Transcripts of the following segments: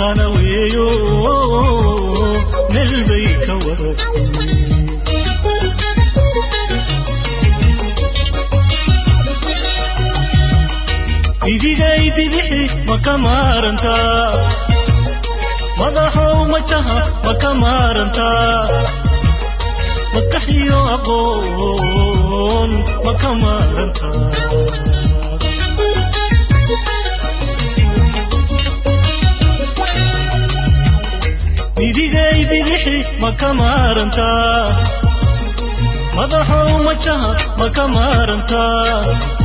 matana weeyo meel bay ka wada idigay bidixi ma ka maarantaa madaxow majaha ma ka maarantaa maskax iyo aqoon ma ka maarantaa idigay bidixi ma ka maarantaa madaxow majaha ma ka maarantaa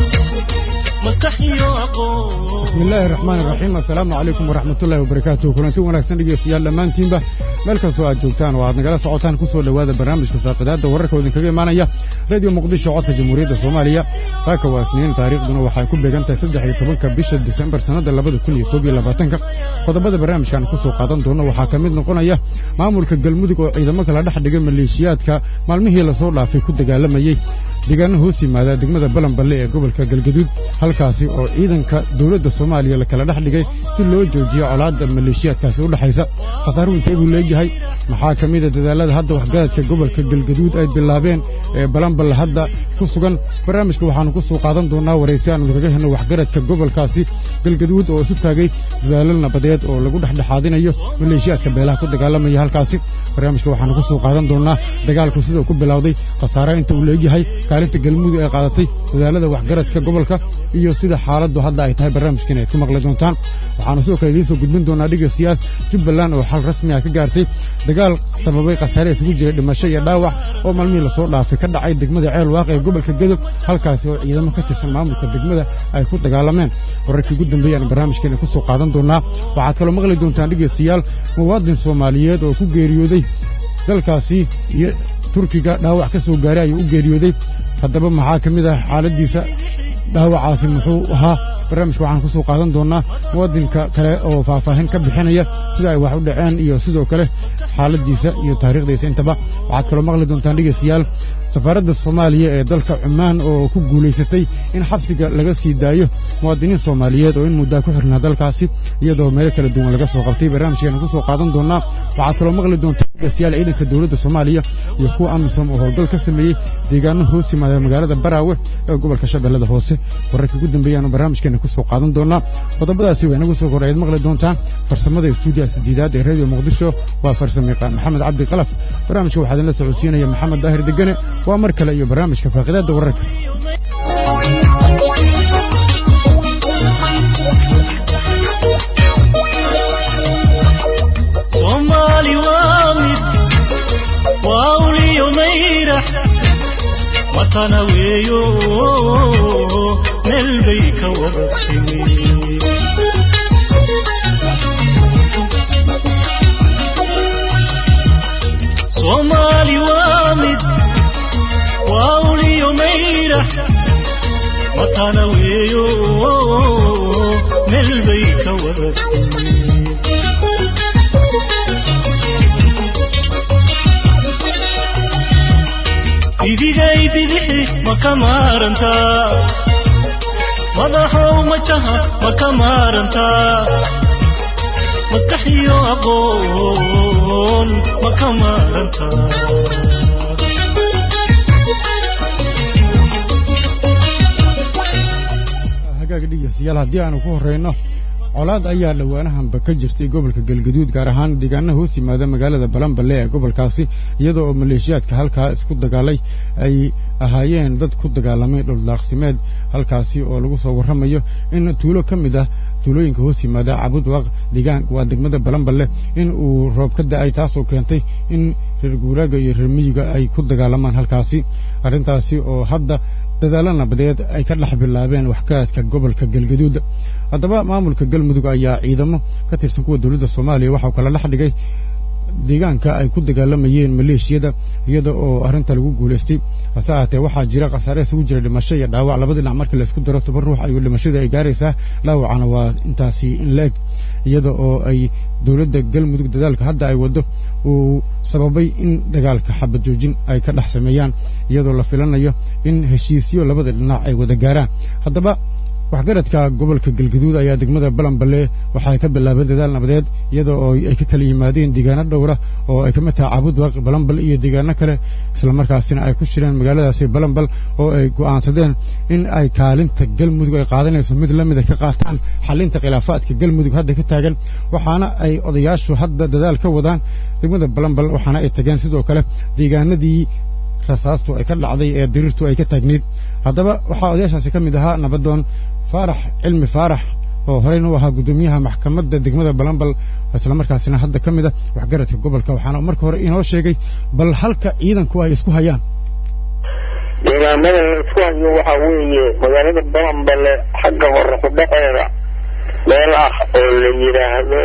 maskax iyo aqoon bismi illaahi raxmaan iraxiim assalaamu calaykum waraxmatullahi wabarakaatuh kulanti wanaagsan dhegeystayaal dhammaantiinba meel kastoo aad joogtaan oo aad nagala socotaan ku soo dhowaada barnaamijka faaqidaadda wararka oo idinkaga imaanaya radio muqdisho codka jamhuuriyadda soomaaliya saaka waa isniin taariikhduna waxay ku beegan tahay saddex iyo tobanka bisha disembar sannadda labada kun iyo koob iyo labaatanka qodobada barnaamijkan ku soo qaadan doono waxaa ka mid noqonaya maamulka galmudug oo ciidamo kala dhex dhigay maleeshiyaadka maalmihii lasoo dhaafay ku dagaalamayey deegaano hoos yimaada degmada balanballe ee gobolka galgaduud halkaasi oo ciidanka dowladda soomaaliya la kala dhex dhigay si loo joojiyo colaadda maleeshiyaadkaasi u dhexaysa khasaaruhu intee buu leeyahay maxaa ka mida dadaalada hadda waxgaradka gobolka galgaduud ay bilaabeen ee balanballe hadda ku sugan barnaamijka waxaannu ku soo qaadan doonnaa waraysi aanu kaga helno waxgaradka gobolkaasi galgaduud oo isu taagay dadaalo nabadeed oo lagu dhexdhexaadinayo maleeshiyaadka beelaha ku dagaalamaya halkaasi barnaamijka waxaannu ku soo qaadan doonnaa dagaalku sida uu ku bilowday khasaare inta uu leegyahay kaalinta galmudug ay qaadatay dadaalada waxgaradka gobolka iyo sida xaaladdu hadda ay tahay barnaamijkan aad ku maqli doontaan waxaannu sidoo kale idiin soo gudbin doonaa dhegaystayaal jubbaland oo xal rasmi ah ka gaartay dagaal sababay khasaare isugu jiray dhimasho iyo dhaawac oo maalmihii lasoo dhaafay ka dhacay degmada ceel waaqi ee gobolka gadob halkaasi oo ciidamo ka tirsan maamulka degmada ay ku dagaalameen wararkii ugu dambeeyaan barnaamijkeena ku soo qaadan doonaa waxaad kaloo maqli doontaan dhegaystayaal muwaadin soomaaliyeed oo ku geeriyooday dalkaasi iyo turkiga dhaawac ka soo gaaray ayuu u geeriyooday haddaba maxaa ka mid ah xaaladdiisa dhaawacaasi muxuu ahaa barnaamijka waxaan ku soo qaadan doonnaa muwaadinka kale oo faahfaahin ka bixinaya sida ay wax u dhaceen iyo sidoo kale xaaladdiisa iyo taariikhdiisa intaba waxaad kaloo maqli doontaan dhegaystayaal safaaradda soomaaliya ee dalka cumaan oo ku guulaysatay in xabsiga laga sii daayo muwaadiniin soomaaliyeed oo in muddaa ku xirnaa dalkaasi iyadoo meelo kala duwan laga soo qabtay barnaamijkeena ku soo qaadan doonnaa waxaad kaloo maqli doontaa dhegaystayaal ciidanka dowladda soomaaliya iyo kuwa amisom oo howlgal ka sameeyey deegaano hoos yimaada magaalada baraawe ee gobolka shabeellada hoose wararkii ugu dambeeyaanu barnaamijkeena ku soo qaadan doonnaa qodobadaasi waa inagu soo korayaad maqli doontaan farsamada stuudiya sideedaad ee radio muqdisho waa farsamayaqaan maxamed cabdi qalaf barnaamijka waxaa idinla socodsiinaya maxamed daahir degane waa mar kale iyo barnaamijka faaqidaadda wararka soomaali waa mid waa uliyo mayrax matana weeyo meel bay ka wada timi soomaali waa mid waa uliyo mayrax matana weeyo meel bay ka wada timi idigay bidixi ma ka maarantaa madaxow majaha ma ka maarantaa maskax iyo aqoon ma ka maarantaa hagaaga dhegeystayaal haddii aanu ku horrayno colaad ayaa dhowaanahanba ka jirtay gobolka galgaduud gaar ahaan deegaana hoos yimaada magaalada balanballe ee gobolkaasi iyadoo oo maleeshiyaadka halkaa isku dagaalay ay ahaayeen dad ku dagaalamay dhuldaaqsimeed halkaasi oo lagu soo warramayo in tuulo ka mid ah tuulooyinka hoos yimaada cabudwaq deegaan waa degmada balanballe in uu roob ka da'ay taasoo keentay in reer guuraaga iyo reer miyiga ay ku dagaalamaan halkaasi arrintaasi oo hadda dadaalo nabadeed ay ka dhex bilaabeen waxgaradka gobolka galgaduud haddaba maamulka galmudug ayaa ciidamo ka tirsan kuwa dowladda soomaaliya waxau kala dhex dhigay deegaanka ay ku dagaalamayeen maleeshiyada iyada oo arrinta lagu guulaystay hase ahaatee waxaa jira khasaare isugu jira dhimasho iyo dhaawac laba dhinac markii laysku daro toban ruux ayuu dhimashada ay gaaraysaa dhaawacana waa intaasi in la eg iyada oo ay dowladda galmudug dadaalka hadda ay waddo uu sababay in dagaalka xabad joojin ay ka dhex sameeyaan iyadoo la filanayo in heshiisyo labada dhinac ay wada gaaraan haddaba waxgaradka gobolka galgaduud ayaa degmada balanballe waxay ka bilaabeen dadaal nabadeed iyadoo oo ay ka kala yimaadeen deegaano dhowra oo ay ka mid tahay cabudwaq balanbal iyo deegaano kale islamarkaasina ay ku shireen magaaladaasi balanbal oo ay go'aansadeen in ay kaalinta galmudug ay qaadanayso mid la mida ka qaataan xalinta khilaafaadka galmudug hadda ka taagan waxaana ay odayaashu hadda dadaal ka wadaan degmada balanbal waxaana ay tageen sidoo kale deegaanadii rasaastu ay ka dhacday ee diriirtu ay ka taagneyd haddaba waxaa odayaashaasi ka mid ahaa nabadoon faarax cilmi faarax oo horeyna u ahaa guddoomiyaha maxkamadda degmada balanbal islamarkaasina hadda ka mid a waxgaradka gobolka waxaana marka hore inoo sheegay bal halka ciidanku ay isku hayaan deegaamada la isku hayo waxaa weeye magaalada balanbale xagga hore kudhaceeda meel ah oo la yidhaahdo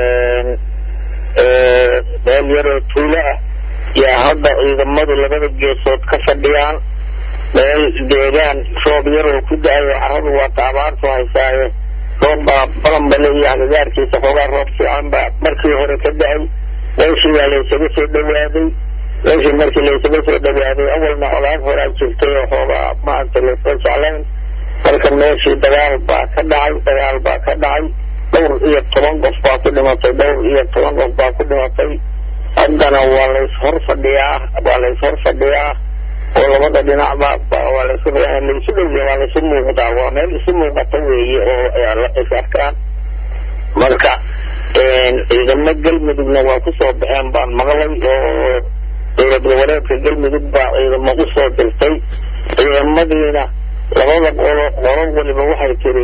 meel yaroo tuulo ah yaa hadda ciidamadu labada geesood ka fadhiyaan meel deegaan roob yaroo ku da-ayo caradu waata abaartu haysaaye roobbaa balanbale iyo hagagaarkiisa xoogaa roob fiican baa markii hore ka da-ay meeshii baa laysaga soo dhawaaday meeshii markii laysaga soo dhawaaday awalna colaad horaa jirtay oo xoogaa maanta laysla jeclayn marka meeshii dagaal baa ka dhacay dagaal baa ka dhacay dhowr iyo toban qof baa ku dhimatay dhowr iyo toban qof baa ku dhimatay haddana waa lays hor fadhiyaa waa lays hor fadhiyaa oo labada dhinacba waa laysu laysu dhowya waa laysu muuqdaa waa meel isu muuqata weeye oo is arkaan marka ciidamo galmudugna waa kusoo baxeen baan maqlay oo dowlad goboleedka galmudug baa ciidamo usoo dirtay ciidamadiina labada qolo qolo waliba waxay tiri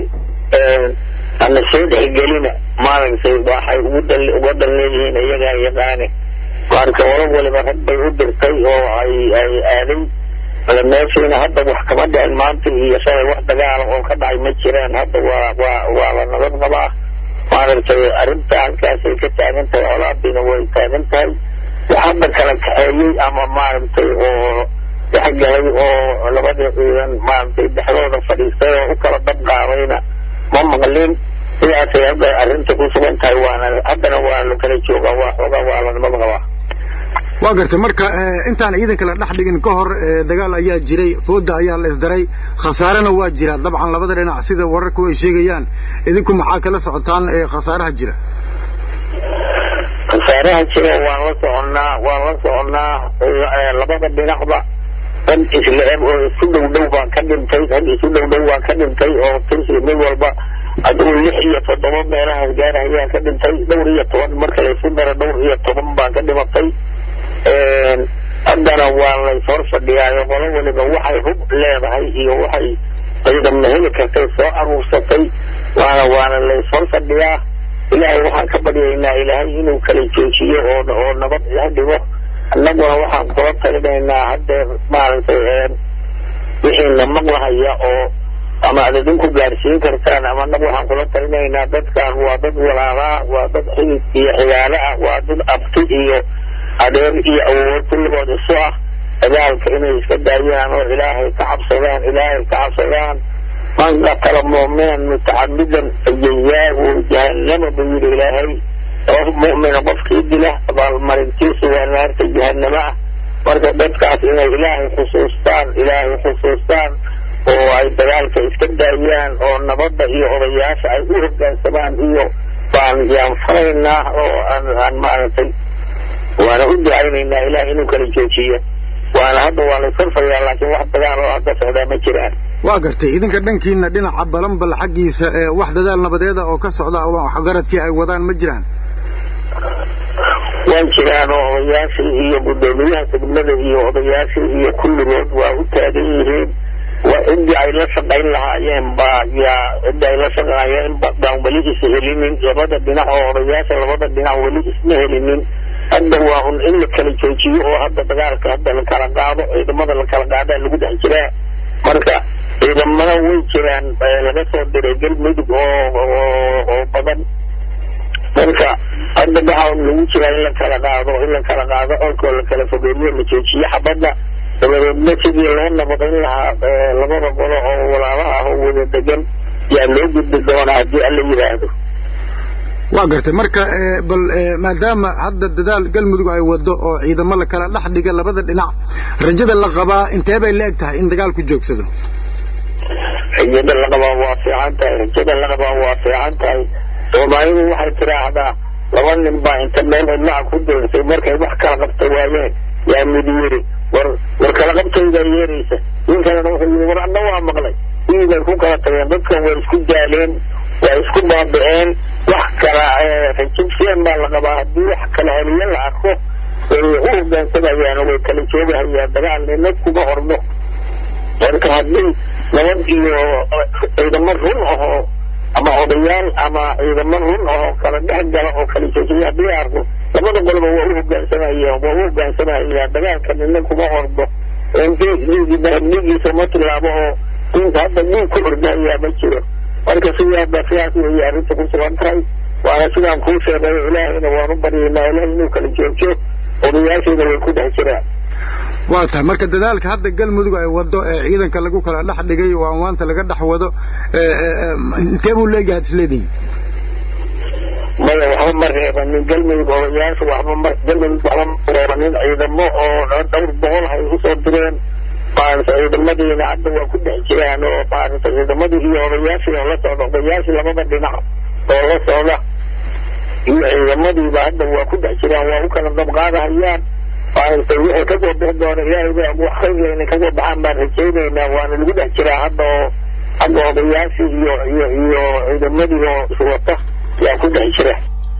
ana soo dhexgelina maaragtay waxay uga dan leeyihiin iyagaa yaqaane marka qolo waliba rag bay u dirtay oo ay ay aaday meeshiina hadda wax kama dhicin maanta iyo shalay wax dagaala oo ka dhacay ma jiraan hadda waa waa waa la nabad qabaa maaragtay arrinta halkaasay ka taagan tahay colaadiina way taagan tahay wax hadda kala kaxeeyey ama maaragtay oo dhexgalay oo labada ciidan maaragtay dhexdooda fadhiistay oo u kala dab qaadayna ma maqlin sidaasay hadda arrinta ku sugan tahay waana haddana waa la kala joogaa waa xoogaa waa la nabad qabaa waa gartay marka intaan ciidanka la dhex dhigin ka hor dagaal ayaa jiray fooda ayaa la isdaray khasaarena waa jira dabcan labada dhinac sida wararku ay sheegayaan idinku maxaa kala socotaan khasaaraha jira khasaaraha jira waan la soconnaa waan la soconnaa labada dhinacba rag isla eg oo isu dhow dhow baan ka dhintay rag isu dhow dhow baan ka dhintay oo tirsi mid walba adigu lix iyo toddoba meelahaas gaarahayaan ka dhintay dhowr iyo toban marka laysu daro dhowr iyo toban baan ka dhimatay haddana waa lays hor fadhiyaayo qolo waliba waxay hub leedahay iyo waxay ciidamna heli kartay soo aruursatay waana waana lays hor fadhiyaa ilaahay waxaan ka baryaynaa ilaahay inuu kala joojiyo oo oo nabad la dhigo annaguna waxaan kula talinaynaa haddee maaragtay wixiina maqlahaya oo ama ad idinku gaarsiin kartaan ama annagu waxaan kula talinaynaa dadkan waa dad walaalaa waa dad xidid iyo xigaalo ah waa dad abti iyo adeer iyo awood kulligood isu ah dagaalka inay iska daayaan oo ilaahay ka cabsadaan ilaahay ka cabsadaan man qatala mu'minan mutacamidan fajazaahu jahannama buu yidhi ilaahay qof mu'mina qofkii dila abaalmarintiisu waa naarta jahannama ah marka dadkaas inay ilaahay xusuustaan ilaahay xusuustaan oo ay dagaalka iska daayaan oo nabadda iyo odayaasha ay u hoggaansamaan iyo baan yaan faraynaa oo aan aan maaragtay waana u ducaynaynaa ilaah inuu kala joojiyo waana hadda waa laysarfayaa laakiin wax dagaal oo hadda socdaa ma jiraan waa gartay idinka dhankiina dhinaca balanbal xaggiisa ee wax dadaal nabadeeda oo ka socda waxgaradkii ay wadaan ma jiraan waan jiraan oo odayaashii iyo guddoomiyaha degmada iyo odayaashii iyo kulligood waa u taagan yihiin waa ciddii ay la shaqayn lahaayeen baa yaa ciddii ay la shaqaayeen baan weli is helinin labada dhinac oo odayaasha labada dhinac weli isma helinin hadda waa un in la kala joojiyo oo hadda dagaalka hadda la kala qaado ciidamada la kala qaadaa lagu dhex jiraa marka ciidamada way jiraan laga soo diray galmudug oo oo badan marka hadda waxaa un lagu jiraa in la kala qaado in la kala qaado olkoo la kala fogeeyo la joojiyo xabadda dabadeedna sidii loo nabadayn lahaa labada qolo oo walaalaha ah oo wada degan yaa loo gudbi doonaa haddii alla yidhaahdo waa gartay marka bal maadaama hadda dadaal galmudug ay wado oo ciidamo la kala dhex dhiga labada dhinac rajada la qabaa intee bay la eg tahay in dagaalku joogsado rajada la qabaa waa fiican tahay rajada la qabaa waa fiican tahay soomaalidu waxay tiraahdaa laba nin baa inta meel cidlaca ku doorsay markay wax kala qabta waayeen yaa mid yiri war war kala qabtaydaa yeeraysa nin kalena wuxuu yiri war adna waa maqlay wiibay ku kala tageen dadkan way isku daaleen waa isku baaba'een wax kala rajibseen baa la qabaa haddii wax kala heliyo la arko way u hoggaansamayaan way kala joogahayaan dagaal nina kuma horno marka haddii nabad iyo ciidamo run ahoo ama odayaal ama ciidamo run ahoo kala dhex gala oo kala joojiya haddii la arko labada qoloba waa u hoggaansamayaan waa u hoggaansamayaan dagaalka nina kuma horno dhiigiisa ma tilaabo oo diinka hadda dhiig ku ordahayaa ma jiro marka sidaaba sidaas weeye arrinta ku sugan tahay waana sidaan kuu sheegay ilaahayna waanu baryaynaa ilaah inuu kala joogjo odayaasheeda way ku dhex jiraan waa tahay marka dadaalka hadda galmudug ay wado ee ciidanka lagu kala dhex dhigay oo anwaanta laga dhex wado intee buu leeyahay ad isleedihi maya waxba ma reebanin galmudug odayaasha waxba ma galmudug waxba ma reebanin ciidamo oo dhowr boqol hay usoo direen maarata ciidamadiina hadda waa ku dhex jiraan oo maarata ciidamadii iyo odayaashii oo la socda odayaashii labada dhinac oo la socda iyo ciidamadiiba hadda waa ku dhex jiraan waa u kala dabqaadahayaan maarata wixii kasoo bixi doona ilaahay ba wax khayrlayna kasoo baxaan baan rajaynaynaa waana lagu dhex jiraa hadda oo hadda odayaashii iyo iyo iyo ciidamadii oo iswata yaa ku dhex jira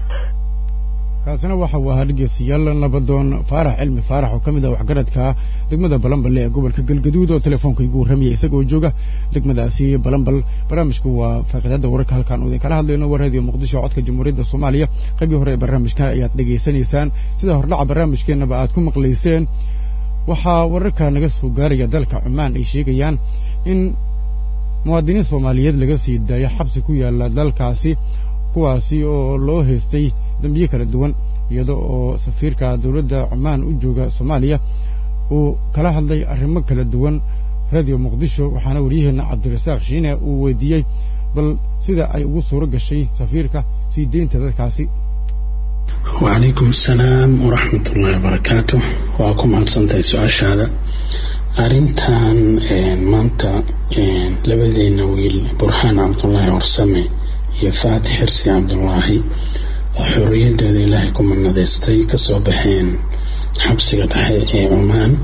kaasina waxa uu ahaa dhegeystayaal nabadoon faarax cilmi faarax oo ka mid ah waxgaradka degmada balanbal ee gobolka galgaduud oo telefoonka igu warramaya isagoo jooga degmadaasi balanbal barnaamijku waa faaqiidada wararka halkaan idin kala hadlayno waa raadiyo muqdisho codka jamhuuriyadda soomaaliya qaybii hore ee barnaamijka ayaad dhegaysanaysaan sida hordhaca barnaamijkeennaba aad ku maqlayseen waxaa wararka naga soo gaaraya dalka cumaan ay sheegayaan in muwaadiniin soomaaliyeed laga sii daayo xabsi ku yaala dalkaasi kuwaasi oo loo haystay dambiye kala duwan iyada oo safiirka dowladda cumaan u jooga soomaaliya uu kala hadlay arrimo kala duwan radio muqdisho waxaana waryaheena cabdirasaaq shiine uu weydiiyey bal sida ay ugu suuro gashay safiirka sii deynta dadkaasi wacalaykum assalaam waraxmat ullahi wabarakaatu waa ku mahadsantahay su-aashaada arrintan maanta labadeena wiil burhaan cabdullaahi warsame iyo faatix xirsi cabdullaahi oo xorriyadooda ilaahay ku manadaystay kasoo baxeen xabsiga dhexe ee cumaan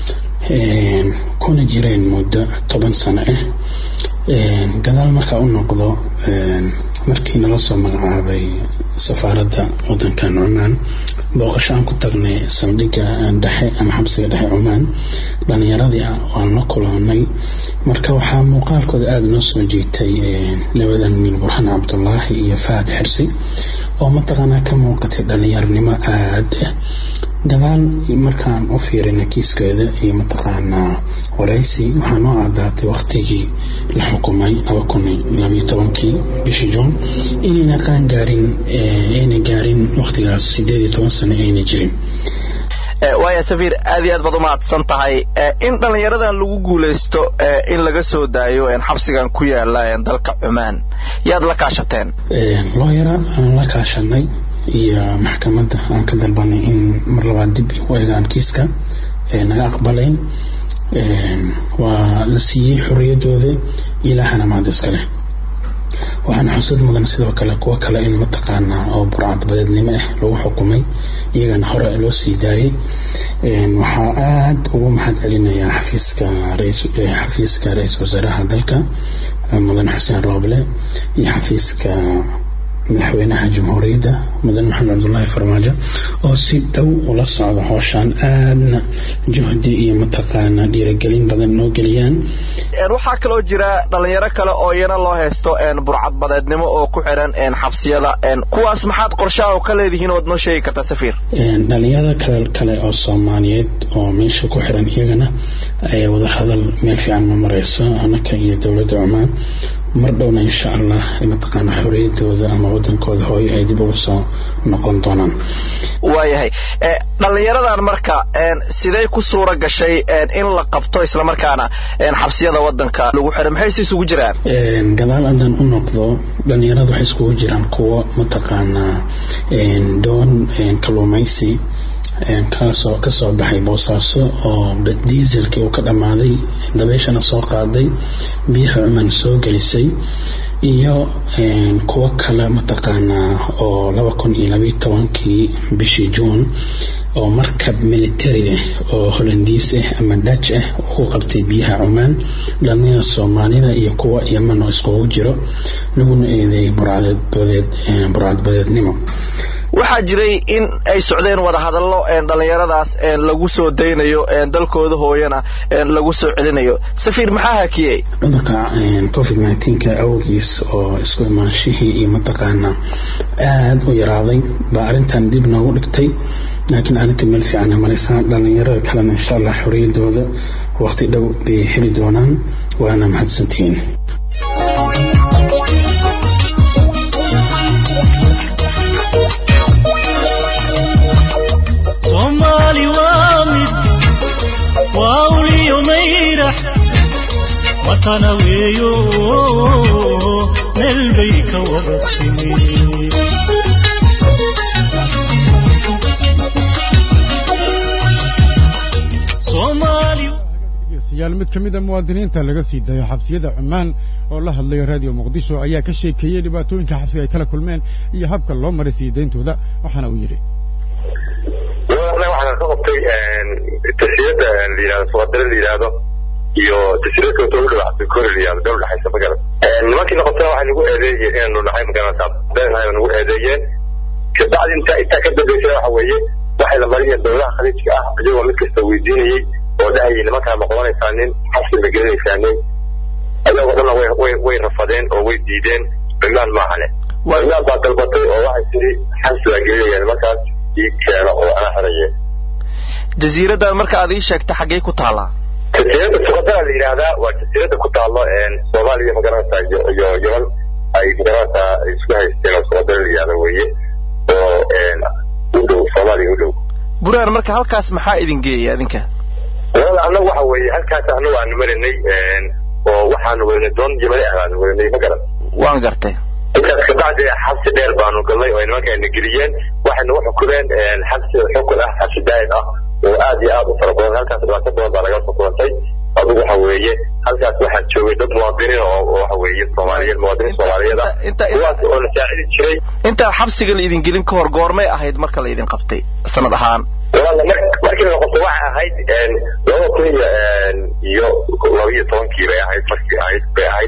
kuna jireen muddo toban sano ah gadaal markaa u noqdo markii nala soo magacaabay safaaradda wadankan cumaan booqasho aan ku tagnay saldhigga dhexe ama xabsiga dhexe cumaan dhalinyaradii ah waan la kulanay marka waxaa muuqaalkooda aada noo soo jiitay labadan wiil burhaan cabdullaahi iyo fahad xirsi oo mataqaanaa ka muuqatay dhalinyaronimo aada ah gadaal markaan u fiirina kiiskooda iyo mataqaanaa waraysi waxaa noo caddaatay waktigii la xukumay laba kun labayo tobankii bishii juun inayna qaan gaarin ayna gaarin waktigaas sideed iyo toban sano ayna jirin waaya safiir aad iyo aad baad umahadsan tahay in dhallinyaradan lagu guulaysto in laga soo daayo xabsigan ku yaala dalka cumaan yaad la kaashateen looyara aan la kaashanay iyo maxkamadda aan ka dalbanay in mar labaad dib u eegaan kiiska naga aqbalayn waa la siiyey xorriyadooda ilaahana mahad iska leh waxaana xusad mudan sidoo kale kuwo kale in mataqaanaa oo burcadbadeednimo ah lagu xukumay iyagana hore loo sii daayay waxaa aada ugu mahad celinayaa xafiiska xafiiska ra-iisul wasaaraha dalka mudan xuseen rooble iyo xafiiska madaxweynaha jamhuuriyadda mudan maxamed cabdullaahi farmaajo oo si dhow ula socda howshaan aadna juhdi iyo mataqaanaa dhiiragelin badan noo geliyaan waxaa kaloo jira dhalinyaro kale oo iyana loo haysto burcadbadeednimo oo ku xiran xabsiyada kuwaas maxaad qorshaha ka leedihiin ood noo sheegi kartaa safiir dhalinyarada kale kale oo soomaaliyeed oo meesha ku xiran iyagana wada hadal meel fiican ma mareyso anaka iyo dowladda cumaan mar dhowna insha allah mataqaana xorriyadooda ama wadankooda hooyo ay dib ugu soo noqon doonaan waayahay dhalinyaradan marka siday ku suura gashay in la qabto islamarkaana xabsiyada wadanka lagu xiray maxayse isugu jiraan gadaal haddaan u noqdo dhalinyarada waxay iskugu jiraan kuwo mataqaanaa doon kaluumaysi kaasoo kasoo baxay boosaaso oo diiselkii uu ka dhammaaday dabeeshana soo qaaday biyaha cumaan soo gelisay iyo kuwo kale mataqaanaa oo laba kun iyo labayo tobankii bishii juun oo markab military ah oo holandiis ah ama dutch ah ku qabtay biyaha cumaan dhallinyada soomaalida iyo kuwa yeman oo iskugu jiro laguna eedeeyay burcadbadeed burcadbadeednimo waxaa jiray in ay socdeen wadahadallo dhallinyaradaas lagu soo daynayo dalkooda hooyana lagu soo celinayo safiir maxaa hakiyey cudurka covid nneteen-ka awgiis oo isku imaanshihii iyo mataqaanaa aada u yaraaday baa arrintan dib noogu dhigtay laakiin arrinta meel fiicana maraysaa dhallinyarada kalena insha allah xoriyadooda waqti dhow bay heli doonaan waana mahadsantihiin soomaali waa mid waa uliyo mayrax watana weeyo meel bay ka wada timi soomaali dhegeystayaal mid ka mid a muwaadiniinta laga sii dayo xabsiyada cumaan oo la hadlaya raadiyo muqdisho ayaa ka sheekeeyey dhibaatooyinka xabsiga ay kala kulmeen iyo habka loo maray sii dayntooda waxaana uu yidhi anaga waxaan ka qabtay tasirada la yidhahdo suqadare la yidhahdo iyo tasirada kale u dhow cabdikore la yidhahdo dhow dhexaysa magala nimankii noqotana waxay nagu eedeeyeen inaanu nahay magaranaysaa beenahay nagu eedeeyeen kabacdi intaa intaa ka dambeysana waxa weeye waxay la mariyeen dowlaha khaliijka ah iyagoo mid kasta weydiinayey oo dhahayay nimankaa ma qabanaysaa nin xabsi ma gelinaysaa nin ayagoo dhanna way way way rafadeen oo way diideen cimaan maahane cimaan baa dalbatay oo waxay tiri xabsi baa gelinaya nimankaas ii keeno oo ana xiraye jasiiradan marka aad ii sheegta xaggee ku taallaa jasiirada suqadara la yidhaahdaa waa jasiirada ku taallo soomaaliya magaranaysaa iyo iyo yeman ay magaranaysaa isku haysteen oo suqadara la yidhahda weeye oo u dhow soomaaliya u dhow buraan marka halkaas maxaa idin geeyay adinka walaal annagu waxa weeye halkaas annagu aanu marinay oo waxaanu warinay doon yamani ah baanu warinay ma garan waan gartay intaas kabacdi xabsi dheer baanu galnay oo nimankaana geliyeen waxay nagu xukumeen xabsi xukun ah xabsi daa'im ah oo aad iyo aad u fara badan halkaas dhibaato badan baa laga soo kulantay adigu waxa weeye halkaas waxaa joogay dad muwaadiniin oo waxa weeye soomaaliyeed muwaadiniin soomaaliyeed ah kuwaas oo la saacidi jiray intaa xabsiga la idin gelin ka hor goormay ahayd marka la idin qabtay sanad ahaan walaal markii la qabtay waxay ahayd laba kun iyo iyo laba iyo tobankii bay ahayd markii ahayd bay ahayd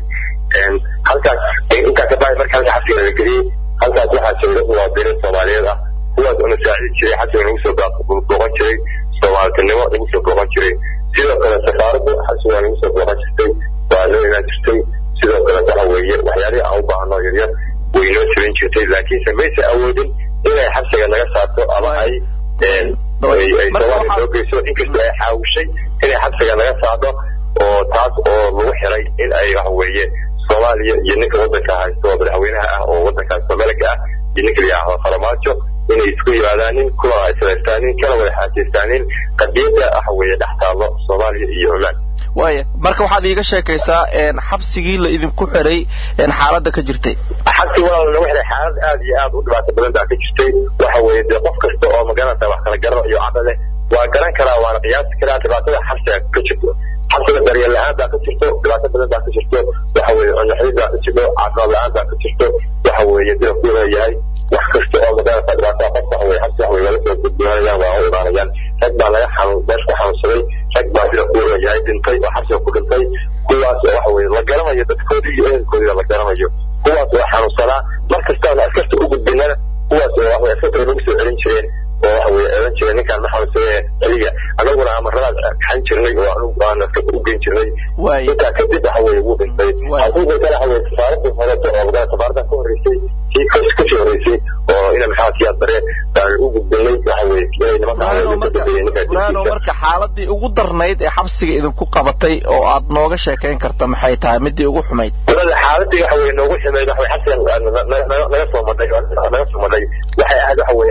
halkaas intaa kabacdi marka halka xabsiga la geliyey halkaas waxaa joogay dad muwaadiniin soomaaliyeed ah kuwaas oo la saacidi jiray xabsiga lagu soo booqan jiray soomaaltinimo lagu soo booqan jiray sidoo kale safaaradda xabsiga lagu soo booqan jirtay waa loo imaan jirtay sidoo kale waxa weeye waxyaalihii aan u baahno yaryar way noo jirin jirtay laakiinse maysa awoodin inay xabsiga naga saarto ama ay ay soomaaliya soo geyso inkastoo ay xaawishay inay xabsiga naga saarto oo taas oo lagu xiray in ay waxa weeye soomaaliya iyo ninka waddanka haysto oo madaxweynaha ah oo waddankaas soomaliga ah iyo ninka la yidhaahdo faramaajo inay isku yimaadaanin kuna ay sadaystaanin kana wada xaajaystaanin qadiyadda waxa weeye dhex taallo soomaaliya iyo cumaan waaya marka waxaad iiga sheekaysaa xabsigii la idinku xiray xaaladda ka jirtay xabsi walaal lagu xiray xaalad aad iyo aad u dhibaato badan baa ka jirtay waxa weeye dee qof kasta oo magaranaysa wax kala garanayo cadho leh waa garan karaa waana qiyaasi karaa dhibaatada xabsiga ka jirto xabsiga daryeel la-aan baa ka jirto dhibaato badan baa ka jirto waxa weeye cunnaxid baa ka jirto caafimaad la-aan baa ka jirto waxa weeye dila ku leeyahay wax kasta oo magaranaysa dhibaatada qof waxa weye xabsi waxa weye laga soo gudboonayaan waa u imaanayaan rag baa laga xanuun meesha ku xanuunsaday rag baa dila ku leeyahay dhintay oo xabsiga ku dhintay kuwaas oo waxa weye la garanayo dadkoodii iyo ehelkoodii la garanayo kuwaas oo xanuunsanaa mar kastaana askarta u gudbinana kuwaas oo waxa weye askarta lagu soo celin jireen oo waxa weye eedan jireen ninkaan ma xanuunsadee celiga anaguna amaradaas kaxan jirnay oo anugu aan askarta u geyn jirnay intaa kadib waxa weye wuu dhintay hadduu dhintana waxa weye safaaradda horeeto oo magala safaaradda ka horreysay kii kasii horreysay oo ina maxaa siyaad bare baan u gudbinay waxa weye inay nimankaano marka xaaladii ugu darnayd ee xabsiga idinku qabatay oo aad nooga sheekayn karta maxay tahay midii ugu xumayd walaal xaaladii waxa weye noogu xumayd waxa weye xabsiga naga soo madhay naga soo madhay waxay ahayd waxa weye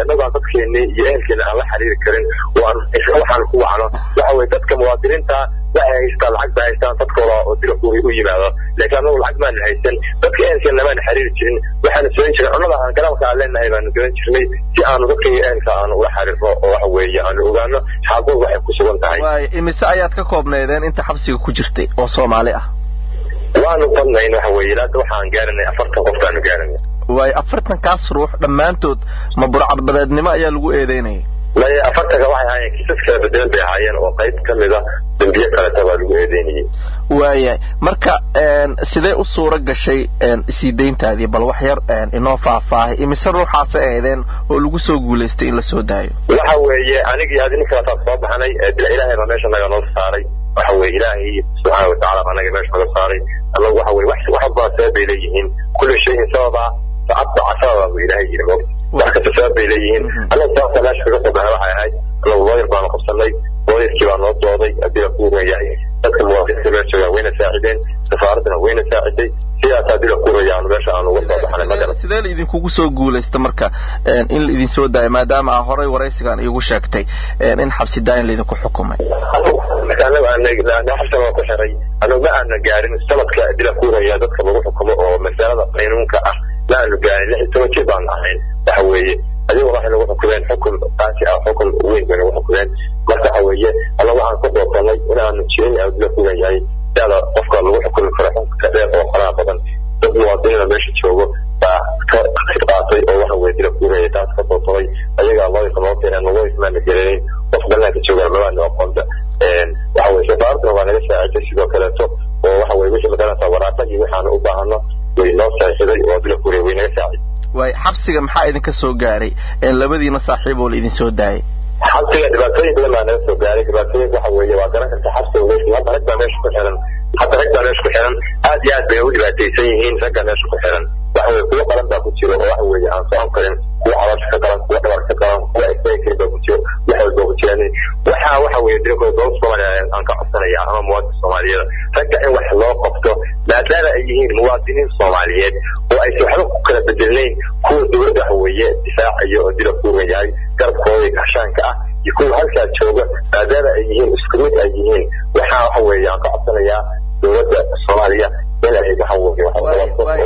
annagu aan dadkeeni iyo ehelkeena aan la xiriiri karin oo aan waxaan ku wacno waxa weye dadka muwaadiniinta waxay haystaan lacag bay haystaan dadkooda oo dila kuuri u yimaado laakiin annagu lacag maana haysan dadka ehelkeena lamaana xiriiri jirin waxaana sooyin jiray cunnada aan garamka aan leenahay baanu garan jirnay si aanu dadka iyo ehelka aanu ula xiriirno oo waxa weeye aanu ogaano xaaladooda waxay ku sugan tahay waaya imise ayaad ka koobneedeen inta xabsiga ku jirtay oo soomaali ah waanu badnayn waxa weeye ilaata waxaan gaaranay afartan qof baanu gaaranay waayo afartankaas ruux dhammaantood ma burcadbadeednimo ayaa lagu eedeynaya maya afartanka waxay ahaayeen kiisas kala bedelan bay ahaayeen oo qayb ka mid a dambiye kaleta baa lagu eedeynayay waayahay marka sidee u suura gashay sii dayntaadii bal wax yar inoo faahfaahay imise ruuxaasa eedeen oo lagu soo guulaystay in la soo daayo waxa weeye anigii adi ninkaasaa soo baxnay dila ilaahay baa meesha naga noo saaray waxa weye ilaahay subxaana watacaala baa naga meesha naga saaray annagu waxa weye wax walbaa sabab bay leeyihiin kulli shayin sababa sacadda casababa buu ilaahay yiri moogta wax kasta sabab bay leeyihiin annagu sababta meesha kaga soo baxay waxay ahayd annagu looyar baanu qabsanay looyarkii baa noo dooday haddii la kuugan yahay dadka muwaadiniinta meesha joogaan wayna saacideen safaaraddana wayna saaciday sidaas haddii la kuuraya aanu meesha aanu uga soo baxnay magala sidee la idinkugu soo guulaysta marka in la idin soo daayo maadaama aa horay waraysigan iigu sheegtay in xabsi daayin laydinku xukumay anagu xabsan waa ku xiray anagu ma aana gaarin sanadka dila kuuraya dadka lagu xukumo oo masalada qaynuunka ah ma aanu gaarin lix iyo toban jir baanu ahayn waxa weeye adigu waxay nagu xukumeen xukun qaasi ah xukun weyn bay nagu xukumeen marka waxa weeye anagu waxaan ku doorsanay inaanu jirin aanu dila kuugan yahay dada qofka lagu xukumi karo xukunka dheer oo faraha badan dad muwaadiniina meesha joogo baa ka qaatay oo waxa weye dila kuuraya taas ka doorsaday ayagaa looyinka loo keeneen looyinka maana gelinin qof banaanka joogaan mabaana aqoonta waxa weye safaaraduna waa naga saaciday sidoo kaleeto oo waxa weye wixii magaranaysaa waraaqadii waxaanu u baahano way noo saaxiday oo dila kuuraya way naga saaciday waay xabsiga maxaa idinka soo gaaray labadiina saaxiib oo la idin soo daayay xabsiga dhibaatooyin badan baa naga soo gaaray dhibaatooyinka waxa weeye waa garan karta xabsiga meesha hadda rag baa meesha ku xiran hadda rag baa meesha ku xiran aad iyo aad bay u dhibaataysan yihiin ragga meesha ku xiran waxa weye kuwo qalan baa ku jiro oo waxa weeye aan socon karin kuwo caloosha ka qalan kuwo dhabar ka qalan kuwo istaagi karin baa ku jiro wax walba ku jiraan waxa waxa weeye dirkooda dowladda soomaaliya aan ka codsanaya ama muwaadin soomaaliyada ragga in wax loo qabto maadaama ay yihiin muwaadiniin soomaaliyeed oo aysan waxba ku kala bedelnayn kuwa dowladda waxa weeye difaacaya oo dila kuugan yahay garabkooda gashaanka ah iyo kuwa halkaa jooga maadaama ay yihiin isku mid ay yihiin waxaa waxa weeye aan ka codsanayaa dowladda soomaaliya inay waxa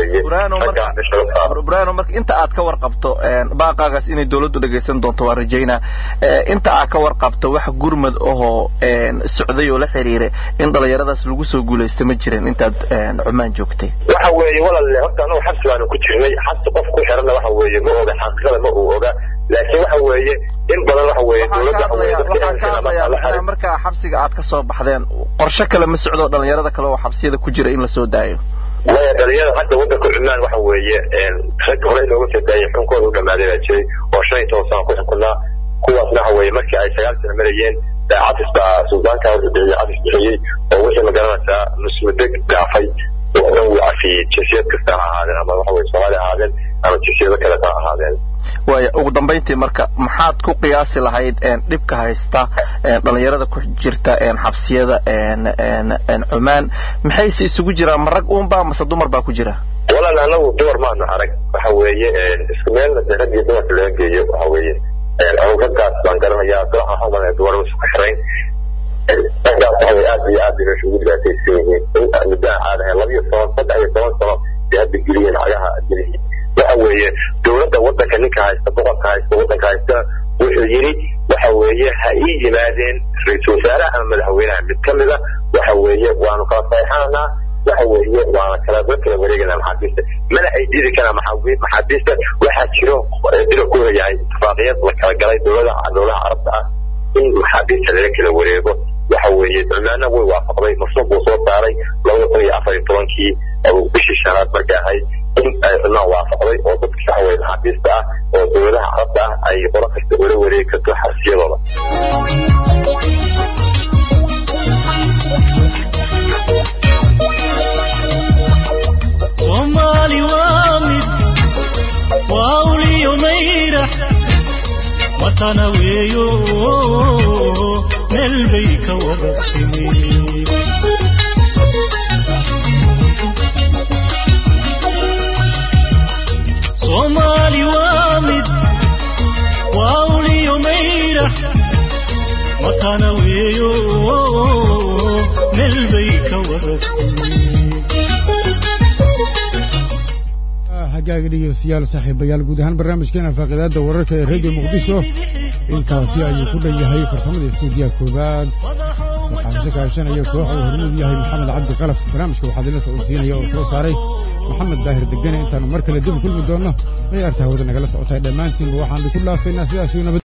brano marka inta aad ka warqabto baaqaagaas inay dowladdu dhegaysan doonto waa rajaynaa inta aad ka warqabto wax gurmad ahoo socday oo la xiriira in dhalinyaradaas lagu soo guulaysta ma jirin intaad cumaan joogtay waxa weeye walaale horta anagu xabsi baanu ku jirnay xabsi qof ku xiranna waxa weeye ma oga xaqiiqada ma uu oga laakiin waxa weeye in badan waxa weeye dowladda markaa xabsiga aad ka soo baxdeen qorshe kale ma socdo dhalinyarada kale oo xabsiyada ku jira in la soo daayo maya dhalinyarada hadda waddanka cumaan waxa weeye rag horey looga soo daayay xukunkooda u dhamaaday baa jiray oo shan iyo toban sano ku xukunaa kuwaasna waxa weeye markii ay sagaal sano marayeen cadis baa suldaanka wuxuu bixiyey cadis bixiyey oo wixii magaranaysaa musmudeg dhaafay oo dhan wuu cafiyey jinsiyad kasta ha ahaadeen ama waxa weye soomaali ahaadeen ama jinsiyado kaleta ha ahaadeen waaya ugu dambayntii marka maxaad ku qiyaasi lahayd dhibka haysta dhalinyarada ku jirta xabsiyada cumaan maxayse isugu jiraan ma rag uunba mase dumar baa ku jira walaal anagu dumar maanu arag waxa weeye isku meel rag iyo dumarka laga geeyo waxa weeye anigu raggaas baan garanayaa waxaan dumarma isku xirayn raggaas waxa weye aad iyo aad bay meesha ugu dhibaataysan yihiin muddo aan caadahayn laba iyo toban saddex iyo toban sano bay hadda geliyeen cagaha geliyeen waxa weeye dowladda waddanka ninka haysta boqorka haysta waddanka haysta wuxuu yidhi waxa weeye ha ii yimaadeen ra-iisul wasaaraha ama madaxweynaha mid ka mida waxa weeye waanu kala saxeixananaa waxa weeye waana kala la kala wareeganaa maxaabiista mana ay diidi karaan maxaabiista waxaa jiro dila ku yahay itifaaqiyaed la kala galay dowlada dowlaha carabta ah in maxaabiista lala kala wareego waxa weeye cumaana way waafaqday mashruuc buu soo saaray labada kun iyo afar iyo tobankii bishii shanaad markay ahayd in ay cumaan waafaqday oo dadka waxa weye maxaabiista ah oo dowladaha carabta ah ay qolo kasta ula wareegi karto xabsiyadooda soomaali waa mid waa uliyo mayrax watana weeyo meel bay ka wada timi soomaali waa mid bay ka wadatiin hagaaga dhegeystayaal saaxiibayaal guud ahaan barnaamijkeena faaqidaada wararka ee radio muqdisho intaasi ayuu ku dhan yahay farsamada istuudiyaha koowaad waxaa se kaashanaya kooxa uu hormuud yahay maxamed cabdi qalaf barnaamijka waxaa idinla socodsiinaya oo soo saaray maxamed daahir degane intaanu mar kale dib kulmi doonno ciyaarta hawada nagala socotay dhammaantiinba waxaan ku dhaafaynaa sidaas nabad